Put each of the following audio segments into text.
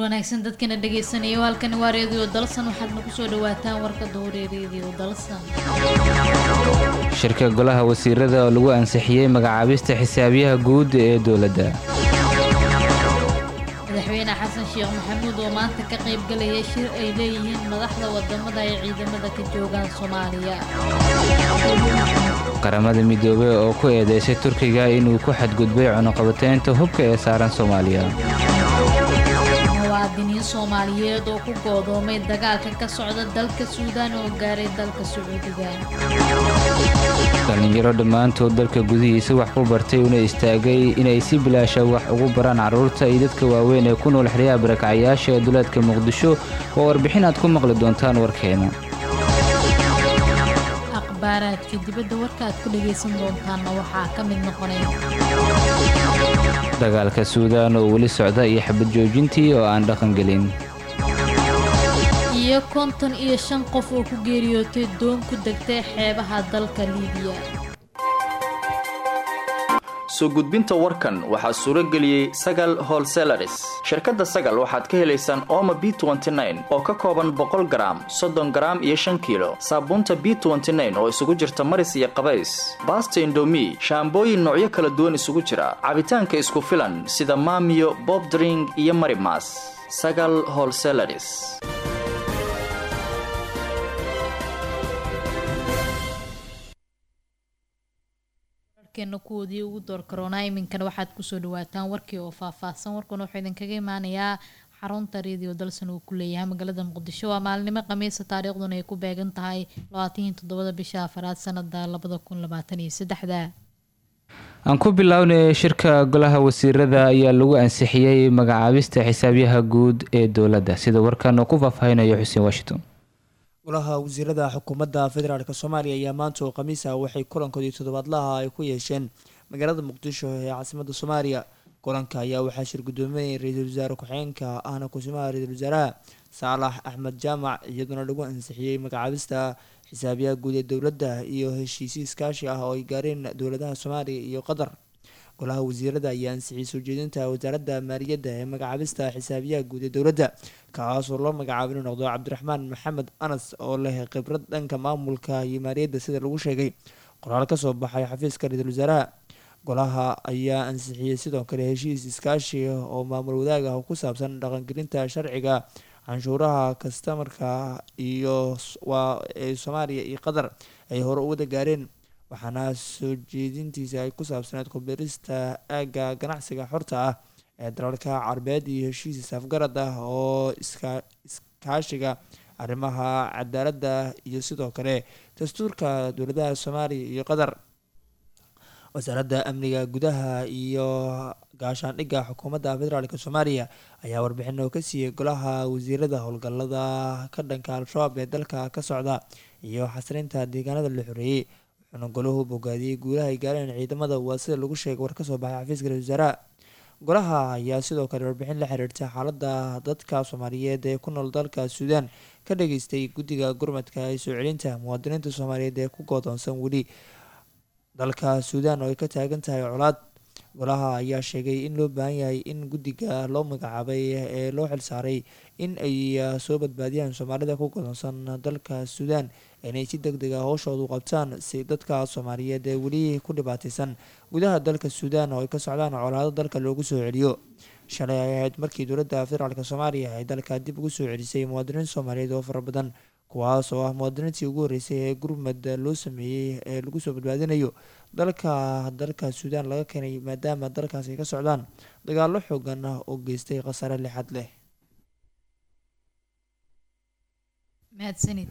wanaagsan dadkana dhagaysanayo halkani waa reediyo dalsan waxaad nagu soo dhawaataan warka dowre reediyo dalsan shirka golaha wasiirada oo lagu ansixiyey magacaabista xisaabiyaha guud ee dowladda madaxweyne xasan sheekh maxamuud oo maanta ka qayb galaya shir ay leeyihiin madaxda wadamada ay ciidamada ka joogaan soomaaliya qaramada midoobey oo ku eedeysay turkiga inuu ku xadgudbay cunuqabateynta hubka ee saaran soomaaliya muwaadiniin soomaaliyeed oo ku goodoomay dagaalka ka socda dalka suudaan oo gaaray dalka sacuudiga dhallinyaro dhammaantood dalka gudihiisa wax ku bartay una istaagay inay si bilaasha wax ugu baraan carruurta iyo dadka waaweyn ee ku nool xeryaha barakacyaasha ee duleedka muqdisho oo warbixin aad ku maqli doontaan warkeena akhbaaraadka dibadda warka aad ku dhagaysan doontaanna waxaa ka mid noqonaya dagaalka suudaan oo weli socda iyo xabad joojintii oo aan dhaqan gelin iyo konton iyo shan qof oo ku geeriyootay doon ku degtay xeebaha dalka liibiya soo gudbinta warkan waxaa suuro geliyey sagal holselaris shirkadda sagal waxaad ka helaysaan ooma b oo ka kooban boqol garaam soddon garaam iyo shan kiilo saabuunta b oo isugu jirta maris iyo qabays baasta indomi shaambooyin noocyo kala duwan isugu jira cabitaanka isku filan sida maamiyo bobdring iyo marimas sagal holselaris warkeena kuwoodii ugu door karoonaa iminkana waxaad kusoo dhawaataan warkii oo faahfaahsan warkuna wuxuu idinkaga imaanayaa xarunta reediyo dalsan uu ku leeyahay magaalada muqdisho waa maalinimo khamiisa taariikhduna ay ku beegan tahay labaataniyo toddobada bisha afaraad sanada labada kun labaatan iyo saddexda aan ku bilownay shirka golaha wasiirada ayaa lagu ansixiyey magacaabista xisaabyaha guud ee dowladda sida warkan oo ku faahfaahinayo xuseen washington golaha wasiirada xukuumadda federaalk soomaaliya ayaa maanta oo khamiisa waxay kulankoodii toddobaadlaha ay ku yeesheen magaalada muqdisho ee caasimada soomaaliya kulanka ayaa waxaa shir gudoominayay ra-iisul wasaare ku-xigeenka ahna kusimaha ra-iisul wasaaraha saalax axmed jaamac iyadoona lagu ansixiyey magacaabista xisaabiyaha guud ee dowladda iyo heshiisyo iskaashi ah oo ay gaareen dowladaha soomaaliya iyo qatar golaha wasiirada ayaa ansixiyey soo jeedinta wasaaradda maaliyadda ee magacaabista xisaabiyaha guud ee dowladda kaasoo loo magacaabo inuu noqdo cabdiraxmaan maxamed anas oo leh khibrad dhanka maamulka iyo maaliyadda sida lagu sheegay qoraal kasoo baxay xafiiska ra-iisul wasaaraha golaha ayaa ansixiyey sidoo kale heshiis iskaashi oo maamul wadaag ah oo ku saabsan dhaqangelinta sharciga canshuuraha kastamarka iyo waa ee soomaaliya iyo qatar ay hore u wada gaareen waxaana soo jeedintiisa ay ku saabsaneed kubirista aagga ganacsiga xorta ah ee dalalka carabeed iyo heshiis isafgarad ah oo iskaashiga arrimaha cadaaladda iyo sidoo kale dastuurka dowladaha soomaaliya iyo qatar wasaaradda amniga gudaha iyo gaashaandhigga xukuumadda federaalk soomaaliya ayaa warbixin oo ka siiyey golaha wasiirada howlgalada ka dhanka al-shabaab ee dalka ka socda iyo xasrinta deegaanada la xoreeyey wuxuuna golahu bogaadiyey guulaha ay gaareen ciidamada waa sida lagu sheegay war kasoo baxay xafiiska ra-isul wasaaraha golaha ayaa sidoo kale warbixin la xiriirta xaalada dadka soomaaliyeed ee ku nool dalka suudaan ka dhageystay guddiga gurmadka ee soo celinta muwaadiniinta soomaaliyeed ee ku goodoonsan weli dalka suudaan oo ay ka taagan tahay colaad golaha ayaa sheegay in loo baahan yahay in guddiga loo magacaabay ee loo xilsaaray in ay soo badbaadiyaan soomaalida ku godoonsan dalka suudaan inay si deg deg a howshoodu qabtaan si dadka soomaaliyeed ee weli ku dhibaateysan gudaha dalka suudaan oo ay ka socdaan colaado dalka loogu soo celiyo shalay ay ahayd markii dowladda federaalk soomaaliya ay dalka dib ugu soo celisay muwaadiniin soomaaliyeed oo fara badan kuwaas oo ah muwaadiniintii ugu horreysay ee gurmad loo sameeyey ee lagu soo badbaadinayo dalka dalka suudaan laga keenay maadaama dalkaas ay ka socdaan dagaallo xoogan ah oo geystay khasaare lixad leh mahadsanid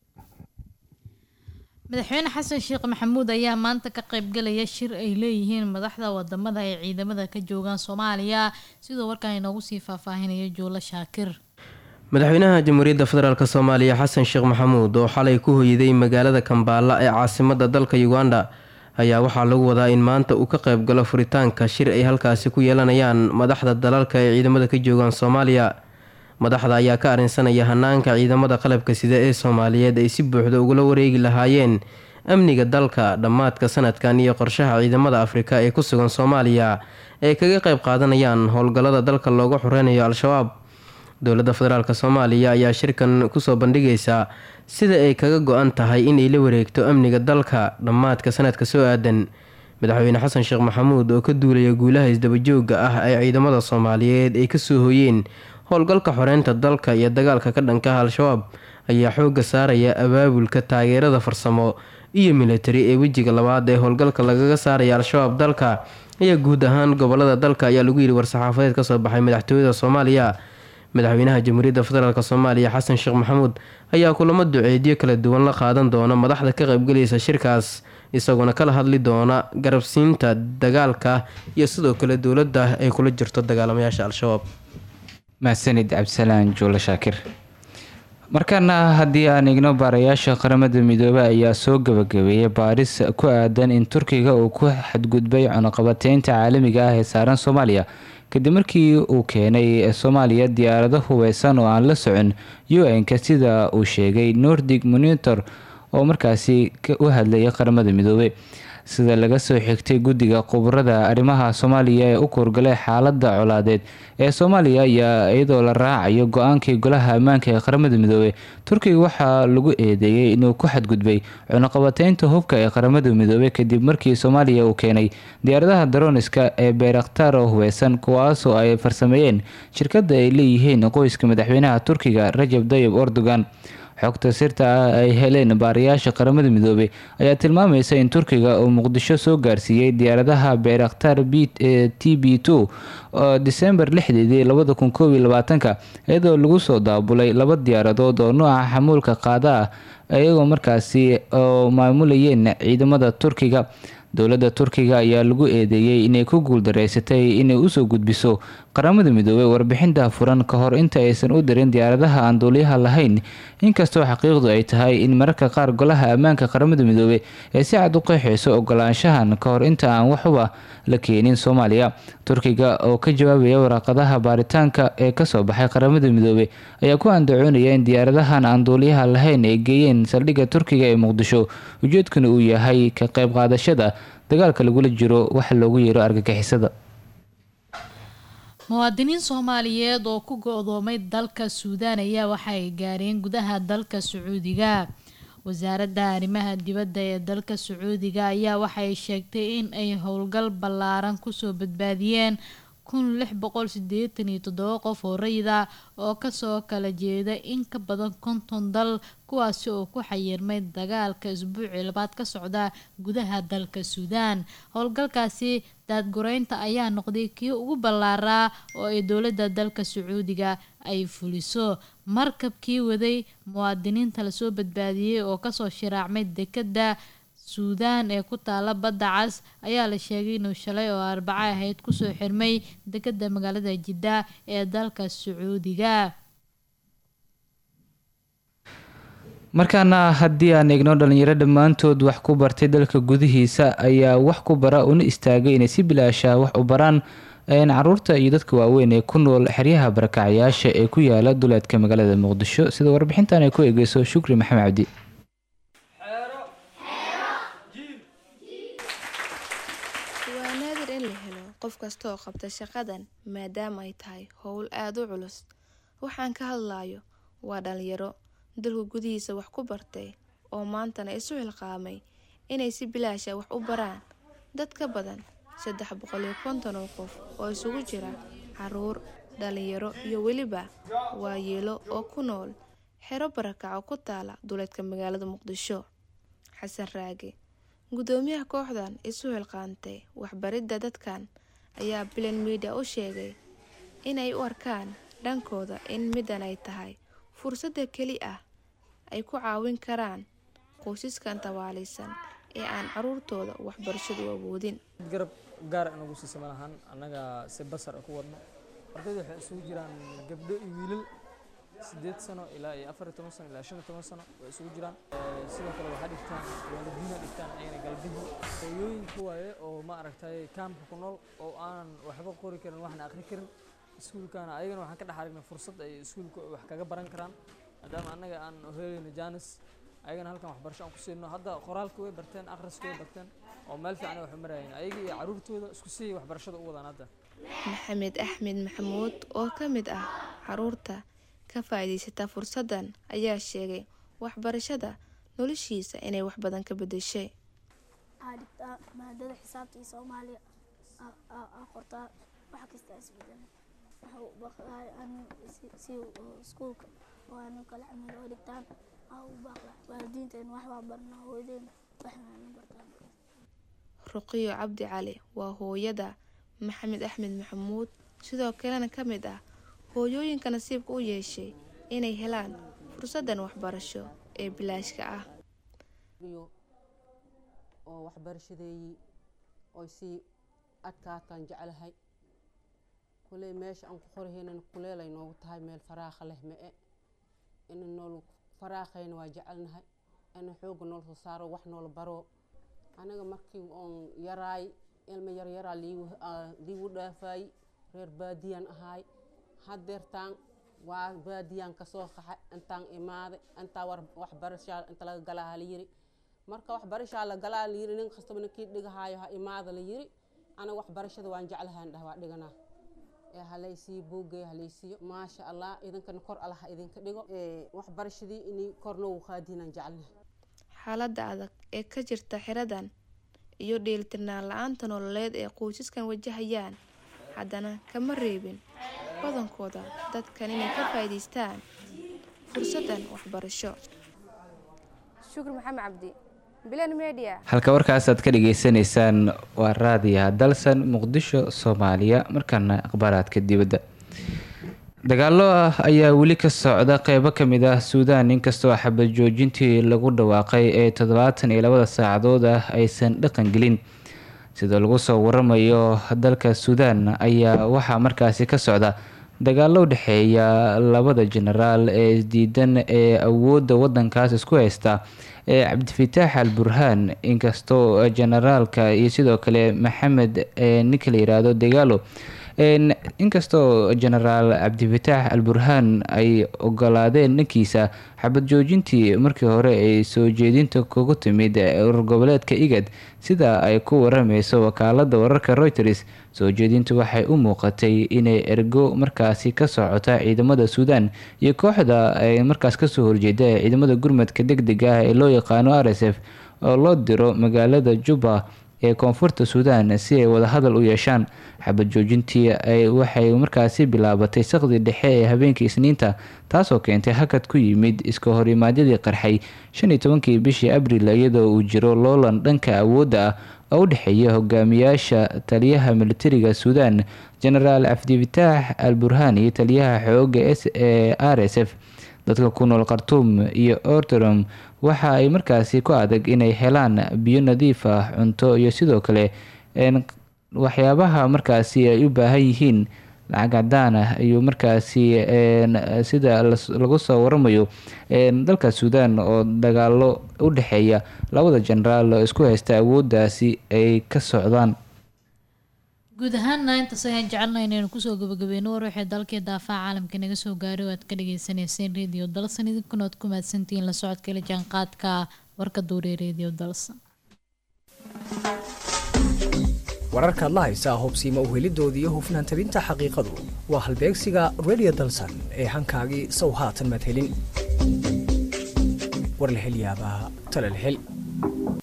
madaxweyne xasan sheekh maxamuud ayaa maanta ka qaybgalaya shir ay leeyihiin madaxda wadamada ay ciidamada ka joogaan soomaaliya sidoo warkaan inoogu sii faahfaahinayo joolo shaakir madaxweynaha jamhuuriyadda federaalk soomaaliya xasan sheekh maxamuud oo xalay ku hoyday magaalada kambaala ee caasimada dalka uganda ayaa waxaa lagu wadaa in maanta uu ka qaybgalo furitaanka shir ay halkaasi ku yeelanayaan madaxda dalalka ee ciidamada ka joogaan soomaaliya madaxda ayaa ka arrinsanaya hanaanka ciidamada qalabka sida ee soomaaliyeed ay si buuxda ugula wareegi lahaayeen amniga dalka dhammaadka sanadkan iyo qorshaha ciidamada afrika ee ku sugan soomaaliya ee kaga qayb qaadanayaan howlgallada dalka looga xoreynayo al-shabaab dowladda federaalk soomaaliya ayaa shirkan kusoo bandhigaysaa sida ay kaga go-an tahay inay la wareegto amniga dalka dhammaadka sanadka soo aadan madaxweyne xasan sheekh maxamuud oo ka duulaya guulaha isdabajooga ah ee ciidamada soomaaliyeed ay kasoo hoyeen howlgalka xoreynta dalka iyo dagaalka ka dhanka ah al-shabaab ayaa xooga saaraya abaabulka taageerada farsamo iyo militari ee wejiga labaad ee howlgalka lagaga saaraya al-shabaab dalka iyo guud ahaan gobolada dalka ayaa lagu yidhi war-saxaafadeed kasoo baxay madaxtooyada soomaaliya madaxweynaha jamhuuriyadda federaalk soomaaliya xasan sheekh maxamuud ayaa kulamo duceedyo kala duwan la qaadan doona madaxda ka qaybgalaysa shirkaas isagoona kala hadli doona garabsiinta dagaalka iyo sidoo kale dowladda ay kula jirto dagaalamayaasha al-shabaab mahadsanid cabdisalaan juulo shaakir markaana haddii aan igno baarayaasha qaramada midoobey ayaa soo gabagabeeyay baaris ku aadan in turkiga uu ku xadgudbay cunuqabateynta caalamiga ah ee saaran soomaaliya kadib markii uu keenay soomaaliya diyaarado hubeysan oo aan la socon u-n-ka sida uu sheegay nordic monitor oo markaasi u hadlayay qaramada midoobey sida laga soo xigtay guddiga khubarada arrimaha soomaaliya ee u kuurgalay xaalada colaadeed ee soomaaliya ayaa iyadoo la raacayo go-aankii golaha ammaanka ee qaramada midoobey turkiga waxaa lagu eedeeyey inuu ku xadgudbay cunuqabateynta hubka ee qaramada midoobey kadib markii soomaaliya uu keenay diyaaradaha daroniska ee beerakhtar oo hubeysan kuwaasoo ay farsameeyeen shirkada ay leeyihiin qoyska madaxweynaha turkiga rajab tayib erdogan xogta sirta ah ay heleen baarayaasha qaramada midoobey ayaa tilmaamaysa in turkiga uu muqdisho soo gaarsiiyey diyaaradaha beerakhtar t b two oo disembar lixdeedii labada kun koob iyo labaatanka iyadoo lagu soo daabulay laba diyaaradood oo nooca xamuulka qaada ah iyagoo markaasi oo maamulayeen ciidamada turkiga dowladda turkiga ayaa lagu eedeeyey inay ku guuldareysatay inay usoo gudbiso qaramada midoobey warbixinta furan ka hor inta aysan u dirin diyaaradaha aan duuliyaha lahayn inkastoo xaqiiqdu ay tahay in mararka qaar golaha ammaanka qaramada midoobey ee si cad u qeexeyso ogolaanshahan ka hor inta aan waxuba la keenin soomaaliya turkiga oo ka jawaabaya waraaqadaha baaritaanka ee kasoo baxay qaramada midoobey ayaa ku andacoonaya in diyaaradahan aan duuliyaha lahayn ay geeyeen saldhigga turkiga ee muqdisho ujeedkuna uu yahay ka qayb qaadashada dagaalka lagula jiro waxa loogu yeero argagixisada muwaadiniin soomaaliyeed oo ku go-doomay dalka suudaan ayaa waxa ay gaareen gudaha dalka sacuudiga wasaaradda arrimaha dibadda ee dalka sacuudiga ayaa waxay sheegtay in ay howlgal ballaaran kusoo badbaadiyeen kun lix boqol sideetan iyo toddoba qof oo rayida oo kasoo kala jeeda in ka badan konton dal kuwaasi oo ku xayirmay dagaalka isbuucii labaad ka socda gudaha dalka suudaan howlgalkaasi daadgureynta ayaa noqday kii ugu ballaaraa oo ay dowladda dalka sacuudiga ay fuliso markabkii waday muwaadiniinta lasoo badbaadiyey oo kasoo shiraacmay dekadda suudaan ee ku taala badda cas ayaa la sheegay inuu shalay oo arbaco ahayd kusoo xirmay dekadda magaalada jidda ee dalka sacuudiga markaana haddii aan eegno dhalinyaro dhammaantood wax ku bartay dalka gudihiisa ayaa wax ku bara una istaagay inay si bilaasha wax u baraan caruurta iyo dadka waaweyn ee ku nool xeryaha barakacayaasha ee ku yaala duleedka magaalada muqdisho sida warbixintan ay ku eegeyso shukri maxamed cabdi waa naadir in la helo qof kasta oo qabta shaqadan maadaama ay tahay howl aada u culus waxaan ka hadlayo waa dhalinyaro dalka gudihiisa wax ku bartay oo maantana isu xilqaamay inay si bilaasha wax u baraan dad ka badan saddex boqol iyo konton oo qof oo isugu jira caruur dhalinyaro iyo weliba waayeelo oo ku nool xero barakaco ku taala duleedka magaalada muqdisho xasan raage gudoomiyaha kooxdan isu xilqaantay waxbaridda dadkan ayaa bilan midia u sheegay inay u arkaan dhankooda in middan ay tahay fursadda keli ah ay ku caawin karaan qoysaskan tabaalaysan ee aan caruurtooda waxbarashadu awoodin garab gaar inagu siisa malahan annaga si basar ku wadno ardayda waxay isugu jiraan gabdho iyo wiilal sideed sano ilaa iyo afar iyo toban sano ilaa shan iyo toban sano way isugu jiraan sidoo kale waxaa dhigtaan waalidiina dhigtaan ayagana galbihi hooyooyinka waaye oo ma aragtay kaamka ku nool oo aanan waxba qori karin waxna aqri karin iskuulkana ayagana waxaan ka dhex aragnay fursad ay iskuulka wax kaga baran karaan maadaama annaga aan helayno janis ayagana halkan waxbarasho aan ku siino hadda qoraalka way barteen akhriska way barteen oo meel fiican ay wax marayeen ayaga iyo caruurtooda isku siiyay waxbarashada u wadaan hadda maxamed axmed maxamuud oo ka mid ah caruurta ka faa'iidaysata fursaddan ayaa sheegay waxbarashada noloshiisa inay wax badan ka bedeshay waxaa dhigtaa maadada xisaabta iyo soomaaliya aa qortaa wax kasta isbedelay waxa u baqlahay an si iskuulka oo aanu kala camil oo dhigtaan aa u baqla waalidiinteen wax waa barna hooyadeen waxaana bartaan ruqiyo cabdi cali waa hooyada maxamed axmed maxamuud sidoo kalena ka mid ah hooyooyinka nasiibka u yeeshay inay helaan fursaddan waxbarasho ee bilaashka ah oo waxbarashadeeyii oy sii adkaataan jeclahay kuley meesha aan ku qorahaynan kuleelay noogu tahay meel faraakha leh ma-e ina nool faraaqayna waa jecelnahay ina xooga nool soo saaro wax noola baro aniga markii oon yaraay ilma yaryaraa liigu dhaafaay reer baadiyaan ahaay hadeertaan waa baadiyaan kasoo qaxay intaan imaaday intaa waxbarashaa inta laga galaa la yiri marka waxbarashaa la galaa la yiri nin kastaba ninkii dhigahaayo ha imaada la yiri aniga waxbarashada waan jeclahaan dhah waa dhiganaa ee halaysiiyo buugay halaysiiyo maasha allah idinkana kor allah idinka dhigo waxbarashadii inay kor noogu qaadiinaan jecelnahay xaaladda adag ee ka jirta xiradan iyo dheelitirnaan la-aanta nololeed ee qoysaskan wajahayaan haddana kama reebin badankooda dadkan inay ka faa'iidaystaan fursaddan waxbarasho shukri maxamed cabdi bilan media halka warkaasaad ka dhagaysanaysaan waa raadiyaha dalsan muqdisho soomaaliya markaana akhbaaraadka dibadda dagaalo ah ayaa weli ka socda qeybo kamid ah suudaan inkastoo xabad joojintii lagu dhawaaqay ee toddobaatan iyo labada saacadood ah aysan dhaqan gelin sida lagu soo waramayo dalka suudaan ayaa waxaa markaasi ka socda dagaalo u dhexeeya labada jenaraal ee isdiidan ee awoodda wadankaas isku haysta ee cabdifitaax al burhaan inkastoo jenaraalka iyo sidoo kale maxamed ninka la yiraahdo dagaalo inkastoo jenaraal cabdifitaax al burhaan ay ogolaadeen dhankiisa xabad joojintii markii hore ay soo jeedinta kugu timid urur goboleedka igad sida ay ku warameyso wakaalada wararka reuters soo jeedintu waxay u muuqatay inay ergo markaasi ka socota ciidamada suudaan iyo kooxda ay markaas kasoo horjeeda ee ciidamada gurmadka deg deg ah ee loo yaqaano r s f oo loo diro magaalada juba ee koonfurta suudaan si ay wadahadal u yeeshaan xabad joojintii waxay markaasi bilaabatay saqdi dhexe ee habeenkii isniinta taasoo keentay hakad ku yimid iska horimaadyadii qarxay shan iyo tobankii bishii abril iyadoo uu jiro loolan dhanka awoodda ah oo u dhexeeya hogaamiyaasha taliyaha militariga suudaan jenaraal cabdifitaax al burhaan iyo taliyaha xooga s ee r s f dadka ku nool khartuum iyo ortorom waxa ay markaasi ku adag inay helaan biyo nadiif ah cunto iyo sidoo kale waxyaabaha markaasi ay u baahan yihiin lacag cadaan ah iyo markaasi sida lagu soo waramayo dalka suudaan oo dagaalo u dhexeeya labada jenaraal oo isku haysta awooddaasi ay ka socdaan guud ahaanna intaas ayaan jecelnay inaynu kusoo gabagabeyno war waxay dalkii daafaha caalamka naga soo gaaray oo aad ka dhageysaneyseen radio dalsan idinkuna oad ku mahadsantihiin la socodka ila jaanqaadka warka duuree radio dalsan wararkaad la haysaa hubsiima uhelidoodii iyo hufnaan tabinta xaqiiqadu waa halbeegsiga radio dalsan ee hankaagii sow haatan maad helin war la hel yaabaa tala la hel